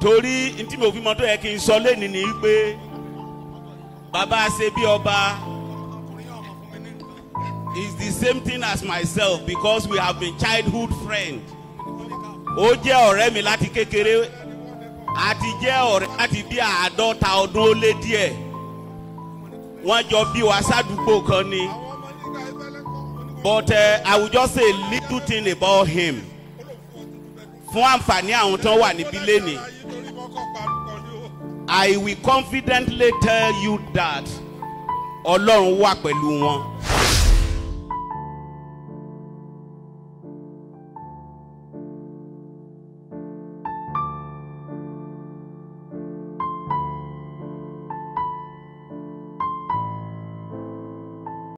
torí ntí mi ò fi mọ tó yẹ kí n sọ lẹ́ni ni pé bàbá ṣe bí ọba is the same thing as myself because we have been childhood friends ó jẹ́ ọ̀rẹ́ mi láti kékeré àti jẹ́ ọ̀rẹ́ láti bí àádọ́ta ọdún ó lé díẹ̀ wọ́n jọ bí wa sádùúgbò kan ni but uh, I will just say a little thing about him fún àǹfààní àwọn tó wà níbí lẹ́nìí. I will confidently tell you that Ọlọ́run wà pẹ̀lú wọn.